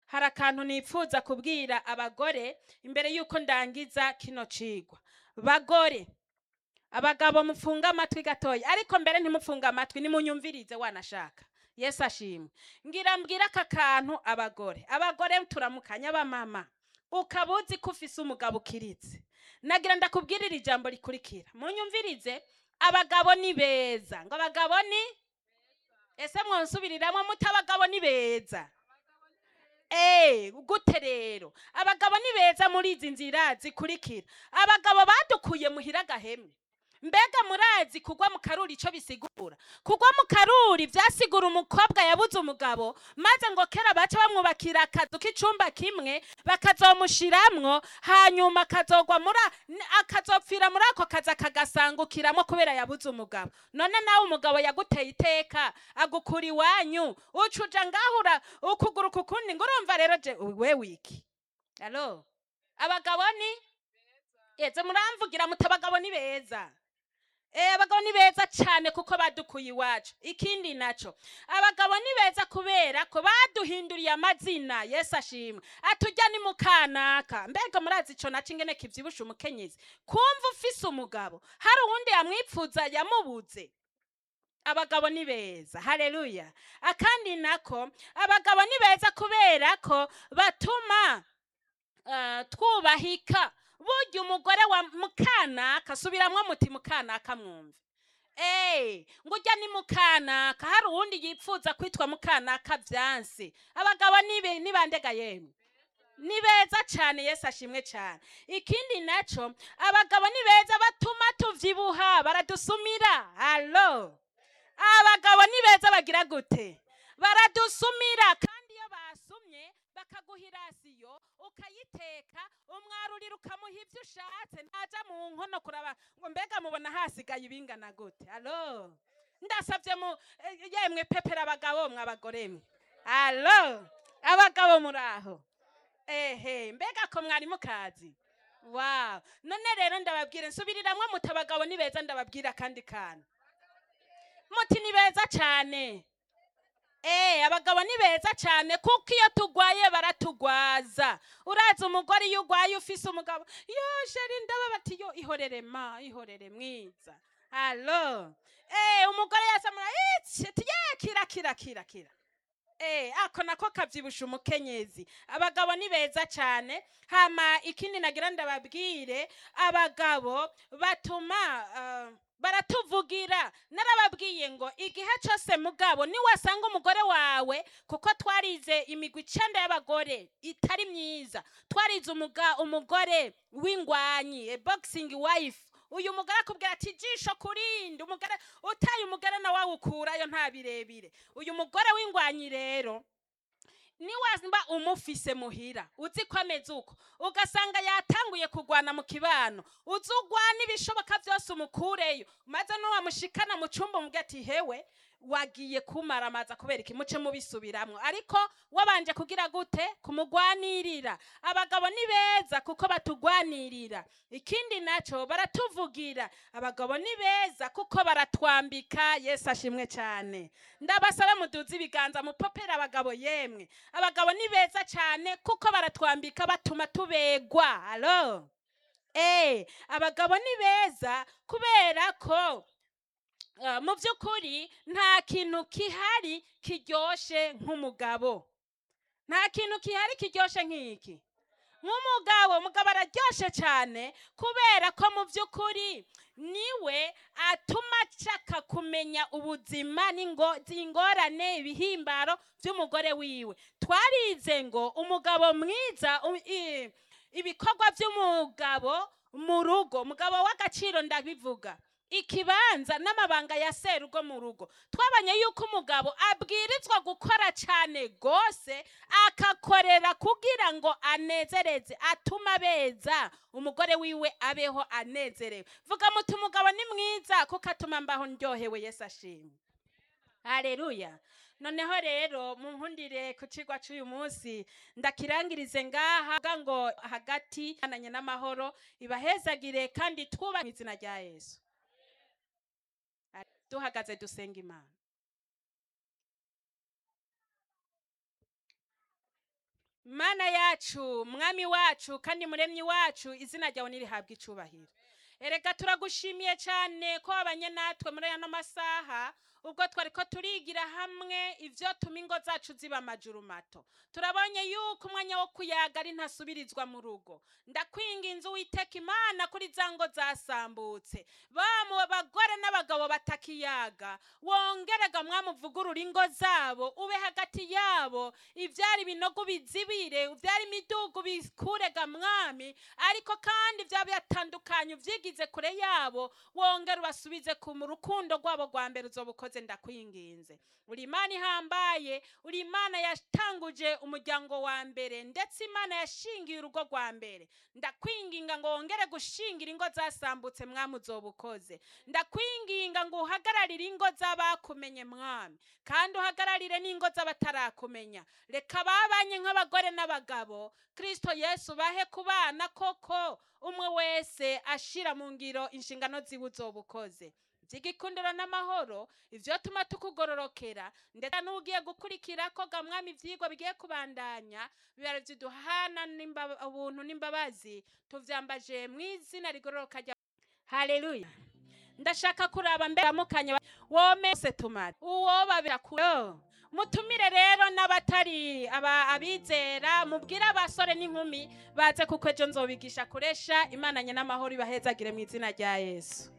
hari akantu nipfuza kubwira abagore imbere y'uko ndangiza kino cigwa bagore abagabo mufunge amatwi gatoya ariko mbere ntimufunge amatwi nimunyumvirize wanashaka yesu ashimwe ngira mbwira aka kantu abagore abagore turamukanya b'amama ukaba uzi ko ufise umugabo ukiritse nagira ndakubwirira ijambo rikurikira munyumvirize abagabo ni beza ngo abagabo ni ese mwonsubiriramwo muti abagabo ni beza Eh, gute rero abagabo ni beza muri izi nzira zikurikira abagabo badukuye muhira gahemwe mbega murazi kugwa mu karuri ico bisigura kugwa mu karuri vyasigura umukobwa yabuze umugabo maze ngo kera baca bamwubakira akazu k'icumba kimwe bakazomushiramwo hanyuma akazogwa muri a- n- akazopfira muri ako kazi akagasangukiramwo kubera yabuze umugabo none nawe umugabo yaguteye iteka agukura iwanyu uca uja ngahura ukuguru kukundi ngo urumva rero je we wiki alo abagabo ni eze muramvugira muti abagabo ni beza Eh, abagabo ni beza cyane kuko badukuye iwacu ikindi naco abagabo ni beza kubera ko baduhinduriye amazina yesu ashimwe atujya ni mukanaka mbega murazi ico naco ingene kivyibusha umukenyezi kumva ufise umugabo hari uwundi yamwipfuza yamubuze abagabo ni beza haleluya akandi nako abagabo ni beza kubera ko batuma eh, twubahika burya umugore wa mukanaka subiramwo muti mukanaka mwumve Eh, ngo ujya ni mukanaka hari uwundi yipfuza kwitwa mukanaka vyanse abagabo nibe nibandega yemwe ni beza cyane yesu ashimwe cyane ikindi naco abagabo ni beza batuma tuvyibuha baradusumira alo abagabo ni beza bagira gute baradusumira kandi iyo basumye bakaguha irasiyo ukayiteka umwarurira ukamuha ibyo ushatse ntaja mu nkono kuraba ngo mbega mubona hasigaye ibingana gute alo ndasabye mu eh, yemwe pepera abagabo mwe abagore mwe alo abagabo muri aho ehe mbega ko mwari mukazi wow none rero ndababwira nsubiriramwo muti abagabo ni beza ndababwira kandi kana muti ni beza cyane Eh, abagabo ni beza cyane kuko iyo tugwaye baratugwaza uraza umugore iyo ugwaye ufise umugabo yo sheri ndaba bati yo ihorere ma ihorere mwiza alo eh, umugore yasamura iti ye kira kira kira kira Eh, ako nako kavyibusha umukenyezi abagabo ni beza cyane hama ikindi nagira ndababwire abagabo batuma uh, baratuvugira narababwiye ngo igihe cyose mugabo niwasanga umugore wawe kuko twarize imigwi icenda y'abagore itari myiza twarize umuga, umugore w'ingwanyi a boxing wife uyu mugore akubwira ati ijisho kurindi umugore utaye umugore nawe awukurayo nta birebire uyu mugore w'ingwanyi rero niwazimba umufise muhira uzi ko ameze uko ugasanga yatanguye kugwana mu kibano uzi ugwana ibishoboka byose umukureyo maze nuwamushikana mu cyumba umubwira ati hewe wagiye kumaramaza kubera iki muce mubisubiramwo ariko wabanje kugira gute kumugwanirira abagabo ni beza kuko batugwanirira ikindi naco baratuvugira abagabo ni beza kuko baratwambika yesu ashimwe cyane ndabasaba muduze ibiganza mupopera abagabo yemwe abagabo ni beza cyane kuko baratwambika batuma tubegwa alo eh abagabo ni beza kubera ko uh, mu by'ukuri nta kintu kihari kiryoshe nk'umugabo nta kintu kihari kiryoshe nk'iki nk'umugabo umugabo araryoshe cyane kubera ko mu by'ukuri niwe atuma nshaka kumenya ubuzima n'ingo- ingorane ibihimbaro by'umugore wiwe twarize ngo umugabo mwiza u- i- ibikorwa by'umugabo mu rugo umugabo w'agaciro ndabivuga ikibanza n'amabanga ya serugo mu rugo twabonye yuko umugabo abwirizwa gukora cyane rwose akakorera kugira ngo anezereze atuma abeza umugore wiwe abeho anezerewe vuga muti umugabo ni mwiza kuko atuma mbaho ndyohewe yesu ashimwe hareruya noneho rero munkundire ku cigwa c'uyu munsi ndakirangirize ngaha vuga ngo hagati ananye n'amahoro ibahezagire kandi twubahe mu izina rya yesu duhagaze dusenga imana mana yacu mwami wacu kandi muremyi wacu izina ryawe nirihabwa icubahiro erega turagushimiye cyane ko wabanye natwe muri ano masaha ubwo twari ko turigira hamwe ibyo tuma ingo zacu ziba amajuru mato turabonye yuko umwanya wo kuyaga ari ntasubirizwa mu rugo ndakwinga inzu witeka imana kuri za ngo zasambutse ba mu bagore n'abagabo batakiyaga wongerega mwamuvugurura ingo zabo ube hagati yabo ibyari ibinogo bizibire ibyari imidugu bikurega mwami ariko kandi byaba byatandukanye ubyigize kure yabo wongere ubasubize ku mu rukundo rwabo rwa mbere uzoba ukoze ndakwinginze uri imana ihambaye uri imana yatanguje umuryango wa mbere ndetse imana yashingiye urugo rwa mbere ndakwinginga ngo wongere gushingira ingo zasambutse mwami uzoba ukoze ndakwinginga ngo uhagararire ingo z'abakumenye mwami kandi uhagararire n'ingo z'abatarakumenya reka babanye nk'abagore n'abagabo kirisito yesu bahe kubana koko umwe wese ashira mu ngiro inshingano ziwe uzoba ukoze by'igikundiro n'amahoro ibyo tuma tukugororokera ndetse n'ugiye gukurikira ko gamwami ibyigwa bigiye kubandanya bibara byiduhana ubuntu n'imbabazi tuvyambaje mu izina rigororoka rya haleluya ndashaka kuraba mbere mukanya womese tumara uwo babira kuyo mutumire rero n'abatari aba abizera mubwire abasore n'inkumi baze kuko ejo nzobigisha kuresha imana nye n'amahoro ibahezagire mu izina rya yesu